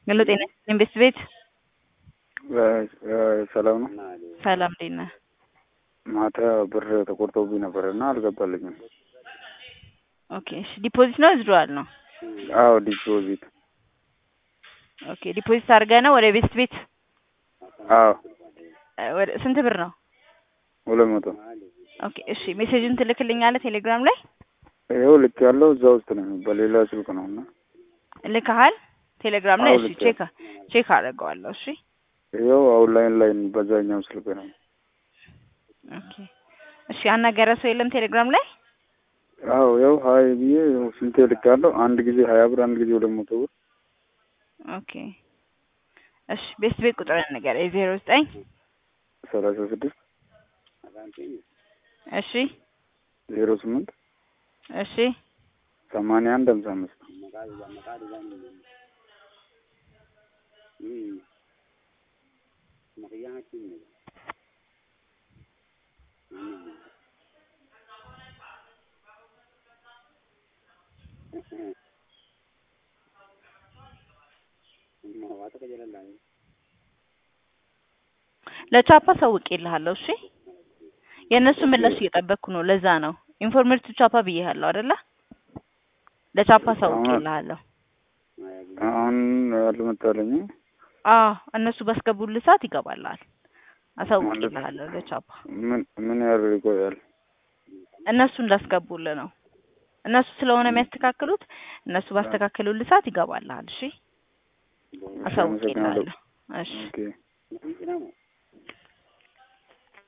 ሄሎ ጤና ይስጥልኝ ቤት ቤት ሰላም ነው። ሰላም እንዴት ነህ? ማታ ብር ተቆርጦብኝ ነበር እና አልገባልኝም። ኦኬ እሺ ዲፖዚት ነው ዊዝድሮዋል ነው? አዎ ዲፖዚት። ኦኬ ዲፖዚት አድርገህ ነው ወደ ቤት ቤት? አዎ እ ወደ ስንት ብር ነው? ሁለት መቶ ኦኬ እሺ ሜሴጅን ትልክልኛለህ ቴሌግራም ላይ? ይኸው ልክ ያለው እዛ ውስጥ ነው በሌላ ስልክ ነው እና ልከሃል? ቴሌግራም ላይ አዎ እሺ ልክ ቼክ ቼክ አደርገዋለሁ እሺ ይኸው ኦንላይን ላይ በዛኛው ስልክ ነው። ኦኬ እሺ ያናገረ ሰው የለም ቴሌግራም ላይ? አዎ ይኸው ሀይ ብዬ ይኸው ስንቴ ልክ ያለው አንድ ጊዜ ሀያ ብር አንድ ጊዜ ሁለት መቶ ብር ኦኬ እሺ ቤት ቤት ቁጥር ንገረኝ ዜሮ ዘጠኝ ሰላሳ ስድስት እሺ ዜሮ ስምንት እሺ ሰማንያ አንድ ሀምሳ አምስት ለቻፓ አሳውቄልሃለሁ እሺ የእነሱ ምላሽ እየጠበቅኩ ነው ለዛ ነው ኢንፎርሜቲቭ ቻፓ ብዬሃለሁ አይደለ ለቻፓ አሳውቄልሃለሁ አሁን አልመጣልኝም። አዎ እነሱ ባስገቡልህ ሰዓት ይገባልሃል አሳውቄልሃለሁ ለቻፓ ምን ምን ያህል ይቆያል? እነሱ እንዳስገቡልህ ነው እነሱ ስለሆነ የሚያስተካክሉት እነሱ ባስተካከሉልህ ሰዓት ይገባልሃል እሺ አሳውቄልሃለሁ እሺ ኦኬ